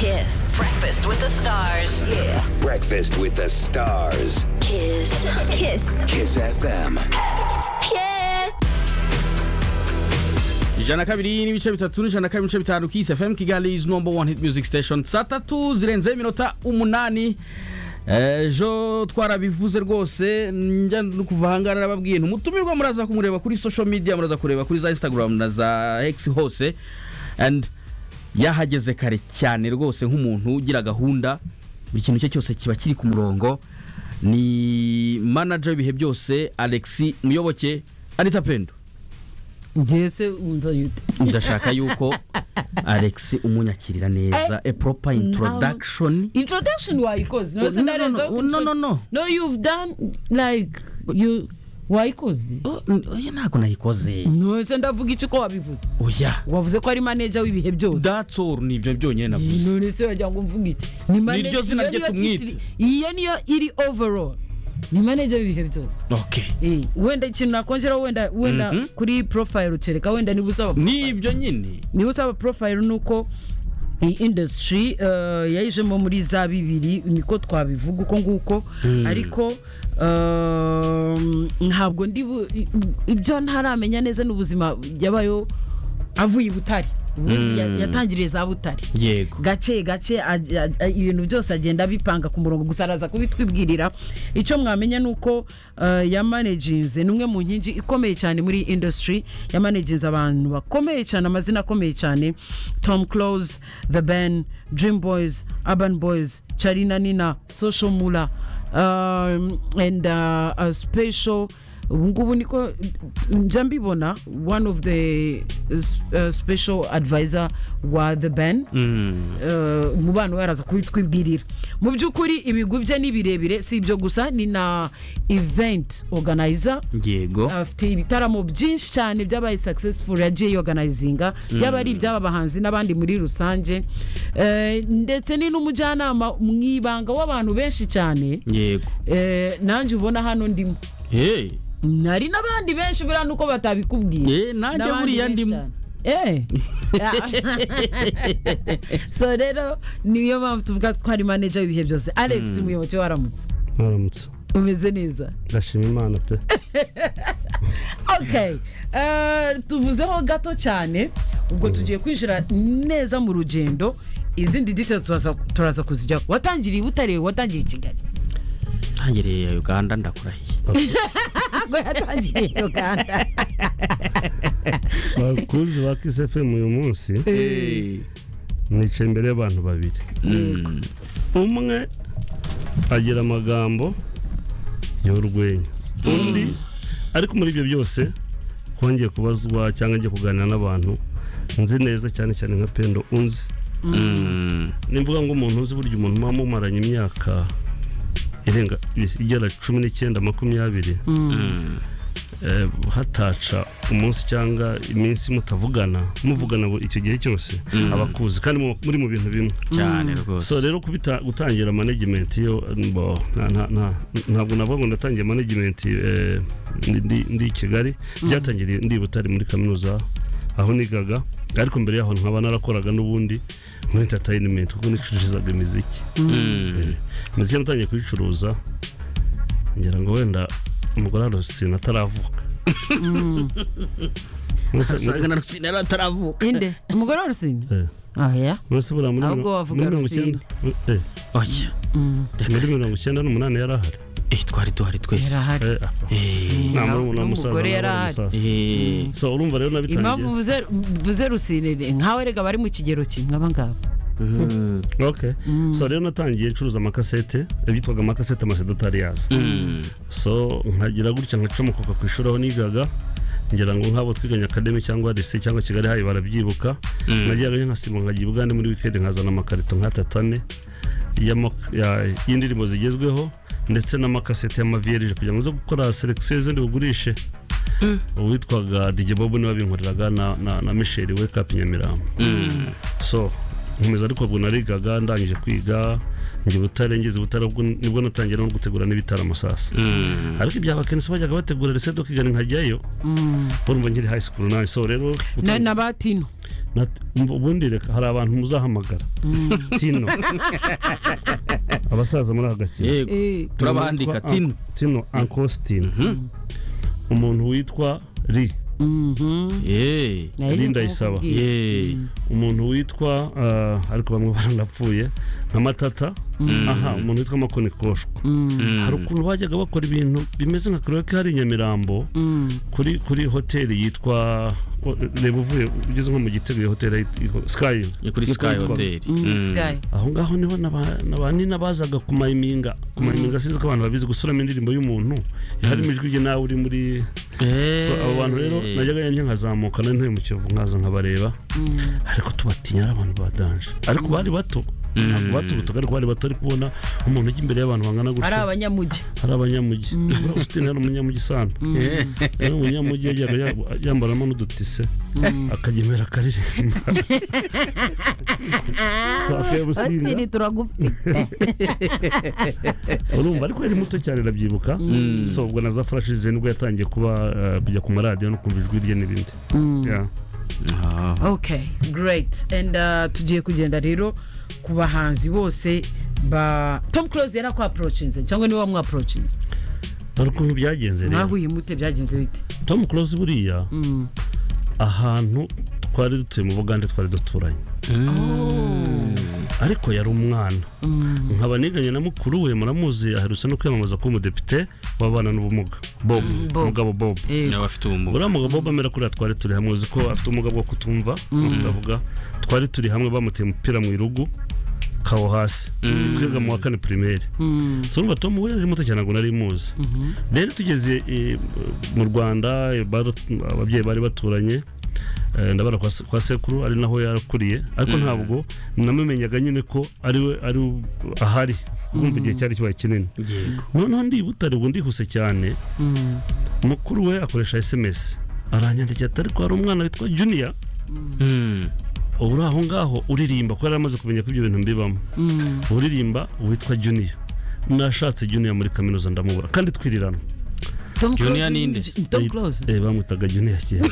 Kiss. Breakfast with the stars. Yeah. Breakfast with the Stars. Kiss. Kiss. Kiss FM. Kiss. ijana kabiri n'ibice bitatu n'ijana kabiri n'ibice bitanu kisi fm kigali is number one hit music station saa tatu zirenze iminota umunani ejo twarabivuze rwose njya no kuva ahangaha narababwiye ntumutumirwa muraza kumureba kuri social media muraza kureba kuri za instagram na za x hose and yahageze kare cyane rwose nk'umuntu ugira gahunda buri kintu cye cyose kiba kiri ku murongo ni manager w'ibihe byose alexi muyoboke anita pendo Jese unzanye ute ndashaka yuko alex umunyakirira neza a proper introduction introduction wayikoze No, nose no, ndarenza no, aho no, intro- no, no. no you've done like you wayikoze oya ntabwo nayikoze nose ndavuga iki ko wabivuze oya wavuze ko ari manager w'ibihe byose that's all ni ibyo byonyine navuze none se wagira ngo mvuge iki ni manager- Niryo zina iyo rye niyo tumwita. titiri- iyo niyo iri overall ni manager w'ibihe byose okay Eh, wenda ikintu nakongeraho wenda wenda Mhm. kuri profile ukereka wenda niba usaba ni ibyo nyine niba usaba profile ni uko iyi industry eh, yayijemo muri za bibiri niko twabivuga uko nguko ariko ehm, ntabwo ndi bu- i- ibyo ntaramenya neza n'ubuzima yabayo avuye i butare Ubundi ya- yatangiriye za butare yego gake gake aj- aj- aj- ibintu byose agenda abipanga ku murongo gusa araza kubitwibwirira icyo mwamenya ni uko eh, yamaneginze ni umwe mu nkingi ikomeye cyane muri iyi industry yamaneginze abantu bakomeye cyane amazina akomeye cyane tom close the ben dream boys urban boys charina nina social mula um, and uh, uh, special ubu ngubu niko njya mbibona one of the uh, special advisor wa the ben Eh, umubano we araza kubitwibwirira mu by'ukuri ibigwi bye ni birebire si ibyo gusa ni na event organizer yego afite ibitaramo byinshi cyane byabaye successful yagiye yoganayizinga yaba ari iby'aba bahanzi n'abandi muri rusange Eh, ndetse ni n'umujyanama mu ibanga w'abantu benshi cyane yego Eh, nanjye ubona hano ndimo hey hari n'abandi benshi buriya nuko batabikubwiye Eh, nanjye N'abandi buriya benshi ndimo. cyane. Eh. so rero niyo mpamvu tuvuga ko ari manager w'ibihe byose alex muyoboke waramutse muramutse umeze neza ndashima imana pe okay Eh, tuvuzeho gato cyane ubwo tugiye kwinjira neza mu rugendo izindi details turaza- turaza kuzijyaho watangiriye butare watangiriye i kigali ntangiriye uganda ndakurahiye ntabwo yatangiriye i uganda bakuzi ba kisefemu uyu munsi nicaye imbere y'abantu babiri umwe agira amagambo y'urwenya undi ariko muri ibyo byose twongeye kubazwa cyangwa njye kuganira n'abantu nzi neza cyane cyane nka pendo unzi nimvuga ngo umuntu uzi burya umuntu muba mumaranye imyaka irenga igera cumi n'icyenda makumyabiri eh, hataca umunsi cyangwa iminsi mutavugana muvugana bu- icyo gihe cyose abakuzi kandi mu- muri mu bintu bimwe cyane rwose so rero kubita- gutangira management yo bo, nta- nta- nta- ntabwo navuga ngo natangiye management eh, ndi- ndi i kigali byatangiriye ndi i butare muri kaminuza aho nigaga ariko mbere yaho nkaba narakoraga n'ubundi muri entertainment kuko nicururizaga imiziki Eh, imiziki natangiye kuyicuruza ngira ngo wenda umugore arose nataravuka Mwese- usanga na rusine yari ataravuka inde umugore wa rusine eh, oya mwese buriya muri Ahubwo mirongo- wavuga muri mirongo Rusine. icyenda eh, oya muri mirongo icyenda n'umunani yari ahari eh twari duhari twese yarahari Eh, ah. Eh, nta N'umugore murumuna w'umusaza yari n'abana ahari. b'umusaza eh so urumva rero impamvu nabitangiye uvuze- uvuze rusinire nkawe erega bari mu kigero kimwe abangaba okay so rero natangiye ncuruza amakasete bitwaga amakasete amasedotari yaza so nkagira gutya nkacomokoka ku ishuri aho nigaga ngira ngo nk'abo twiganye akademi cyangwa rese cyangwa kigali hayi barabyibuka nageraga nkasiba nkagiye ubwande muri wikendi nkazana amakarito nk'atatu ane y'ama- ya- y'indirimbo zigezweho ndetse n'amakasete y'amaviyerije kugira ngo nze gukora selekisiyo zindi bugurishe uwitwaga DJ Bob niwe wabinkoreraga na, na, na Michel Wake Up Nyamirambo so nkomeza ariko ubwo narigaga ndangije kwiga njye butare ngeze butare ubwo nibwo natangiye no gutegura n'ibitaramo sasa ariko ibyaba kenshi bajyaga bategura resedo kigana nkajyayo urumva nkiri high school nawe so rero na na batino nati- umva ubundi reka hari abantu muzahamagara tino abasaza muri aka gakino yego Eh, turabahandika Umuntu witwa tino Uncle- tino ankositino umuntu witwa ri Eh, nari Linda nk'uko Isaba. nkubwiye. eh, umuntu witwa ah, ariko bamwe baranapfuye nka matata aha umuntu witwa makonikoshwa hari ukuntu bajyaga bakora ibintu bimeze nka karaoke hari i nyamirambo kuri kuri hoteli yitwa o- reba uvuye ugeze nko mu gitego iyo hoteli yit- yitwa sky ni kuri Niko sky yitwaga. hotel Mm, Sky. aho ngaho niho na ba- na ba nina bazaga kumayiminga kumayiminga sinzi ko abantu babizi gusuramo indirimbo y'umuntu harimo ijwi rye nawe uri muri so abo bantu rero najyaga yanjye nkazamuka nari ntuye mu kiyovu nkaza nkabareba ariko tubatinya ari abantu badanje ariko bari bato ntabwo baturutuka ariko bari bato ariko ubona umuntu ujya imbere y'abantu bangana ari gutya abanyamugi ari abanyamugi usitini ari umunyamugi sana rero umunyamugi yajyaga ya- yambaramo n'udutise akajya imbere akaririmba so akayabusinga Austin turagufite urumva ariko yari muto cyane arabyibuka so ubwo na za furashi ze nibwo yatangiye kuba eh, kujya ku maradiyo no kumva ijwi rye n'ibindi Yeah. okay great and uh, tugiye kugenda rero ku bahanzi bose ba tom close yari akwaprocinze cyangwa niwe wamwaprocinze dore ukuntu byagenze rero mwahuye mute byagenze bite tom close buriya ahantu twari dutuye mu bugande twari duturanye ariko yari umwana nkaba niganye na mukuru we muramuzi aherutse no kwiyamamaza kuba umudepite w'abana n'ubumuga bob Bob. mugabo bob niba bafite ubumuga uriya mugabo Bob amera kuriya twari turi hamwe uzi ko afite ubumuga bwo kutumva no kutavuga twari turi hamwe bamuteye umupira mu irugu kawo hasi twiga mu wa kane pirimeri so urumva tom we yari muto cyane ntabwo nari muzi rero tugeze eh, mu rwanda eh, bar- ababyeyi bari baturanye eh, ndabona kwa se- kwa sekuru ari naho yakuriye ariko ntabwo namumenyaga nyine ko ari we ari we ahari kumva igihe cyari kibaye kinini yego noneho ndi i butare ubu ndihuse cyane mukuru we akoresha sms aranyandikira ati ariko hari umwana witwa junior Mm. ubu uri aho ngaho uririmba kuko yari amaze kumenya ko ibyo bintu mbibamo uririmba witwa junior nashatse junior muri kaminuza ndamubura kandi twirirana tom Junior Close ninde? ni- tom close Eh, bamwitaga junior kera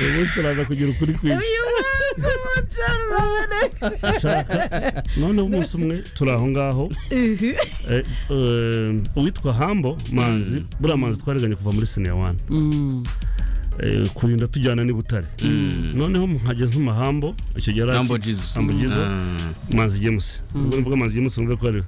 uyu munsi turaza kugira ukuri kwinshi shaka noneho umunsi umwe turi aho ngaho Eh, eh, uwitwa hambo manzi buriya manzi twariganye kuva muri siniya wani Eh, kurinda tujyana n'i butare noneho nkageze mu mahambo icyo gihe yari Jambo afite- Jesus. Jambo Jesus. Ah. manzi james ubwo ni bwo manzi james numve ko ari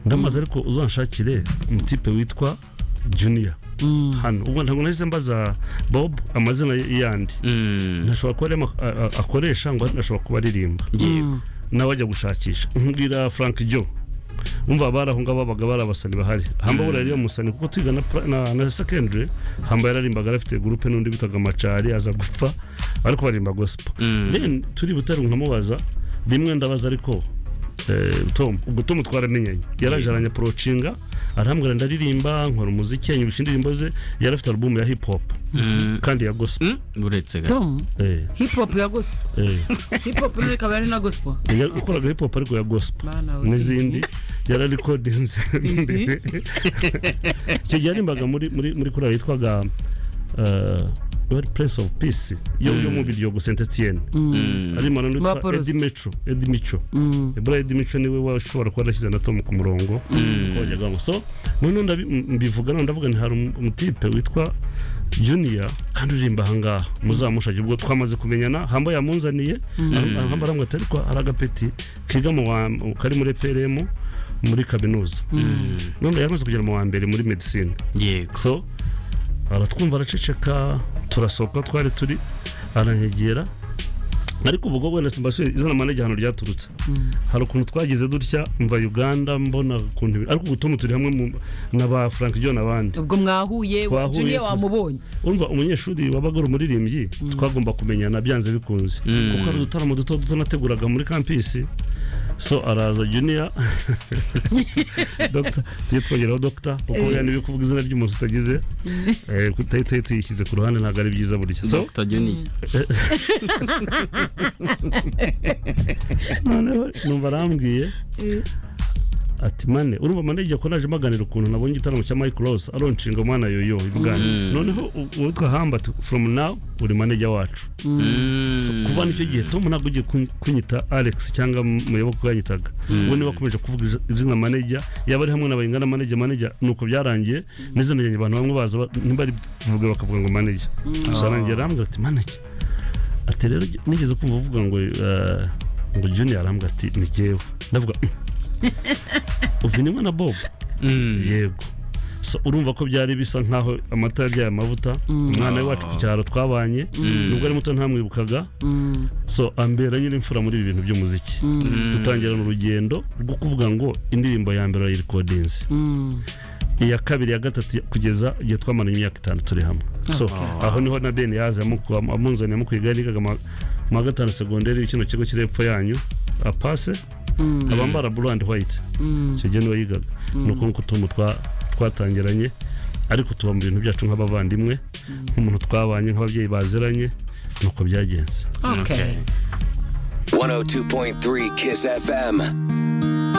ndamaze ariko uzanshakire umutipe witwa junior hano ubwo ntabwo nahise mbaza bob amazina ye- yandi Mm. ntashobora kuba ari ama- a- a- akoresha ngo ntashobora kuba aririmba yego nawe ajya gushakisha nkubwira frank jo umva bari aho ngaho babaga bari abasani bahari hamba buriya ariyo musani kuko twiga na, pra- na, na secondary hamba yararimbaga yari afite gurupe n'undi bitaga macari aza gupfa ariko barimba gospel then turi butari nkamubaza rimwe ndabaza ariko eh, tom ubwo tom twaramenyanye yaraje aranyaporocinga arahambwira ndaririmba nkora umuziki anyurisha indirimbo ze yari afite album ya hip hop kandi ya gospel Mm, uretse ga tom eh, hip hop ya gospel eh. hip hop nayo ikaba ari na gospel Ya- yakoraga hip hop ariko ya gospel Bana we. n'izindi yararikodinze mbere icyo gihe yarimbaga muri muri muri korali yitwaga wari puresi ofu pisi yo yo mu biryogo senti etiyeni arimo Ba nanitwa Paulus. edi mico edi mico buriya edi mico niwe washobora kuba yarashyize na tomu ku murongo kongeraho so noneho ndabi- m- mbivuga none ndavuga nti hari umu- umutipe witwa junior kandi uririmba ahangaha muzamushake ubwo twamaze kumenyana hamba yamunzaniye Hamba- hamba arambwira ati ariko hari agapeti kiga mu wa kari muri prm muri kaminuza none yari amaze kugera mu wa mbere muri medicine yego so aratwumva araceceka turasohoka twari turi aranyegera ariko ubwo wenda simbasuye izina manege ahantu ryaturutse hari ukuntu twagize dutya mva uganda mbona ukuntu ibi- ariko ubu tuno turi hamwe mu- na ba frank john n'abandi ubwo mwahuye Twahuye. junior wamubonye urumva umunyeshuri wabaga ari umuririmbyi twagomba kumenyana byanze bikunze kuko hari udutaramo duto duto nateguraga muri kampisi so araza junior Dr. tujye twongeraho dogita kuko buriya niba kuvuga izina ry'umuntu utagize eh, kutahita tuyishyize ku ruhande ntabwo ari byiza burya so Dr. Junior. noneho numva arambwiye ati mane urumva mane igihe ko naje maganira ukuntu nabonye igitaramo cya Michael Rose aronshinga umwana yoyo ibiganiro noneho u- uwitwa hamba ati from now uri maneja wacu So, kuva nicyo gihe tom ntabwo ugiye kun- kunyita alex cyangwa muyoboke wanyitaga ubu niba akomeje kuvuga iz- izina maneja yaba ari hamwe na bayingana maneja maneja nuko byarangiye n'izina ryanjye abantu bamwe baza ba- ntibari buvuge bakavuga ngo maneja gusa arangije arambwira ati maneja ati rero nigeze kumva uvuga ngo eh, ngo junior arambwira ati ni jyewe ndavuga uvinimwe na bob yego So, urumva ko byari bisa nkaho amata yabyaye amavuta umwana we wacu ku cyaro twabanye nubwo ari muto ntamwibukaga so ambera nyine imfura muri ibi bintu by'umuziki dutangirana urugendo rwo kuvuga ngo indirimbo ya mbere yayirikodinze iya kabiri ya gatatu kugeza igihe twamara imyaka itanu turi hamwe so aho niho na deni yaje amuku- am- amunzanira amukwiga nigaga mu wa gatanu segonderi kino kigo kiri hepfo yanyu apase abambara blue and white icyo gihe niwe yigaga ni uko nguko utuntu twa- twatangiranye ariko tuba mu bintu byacu nk'abavandimwe nk'umuntu twabanye nk'ababyeyi baziranye nuko byagenze okay. 102.3 Kiss FM.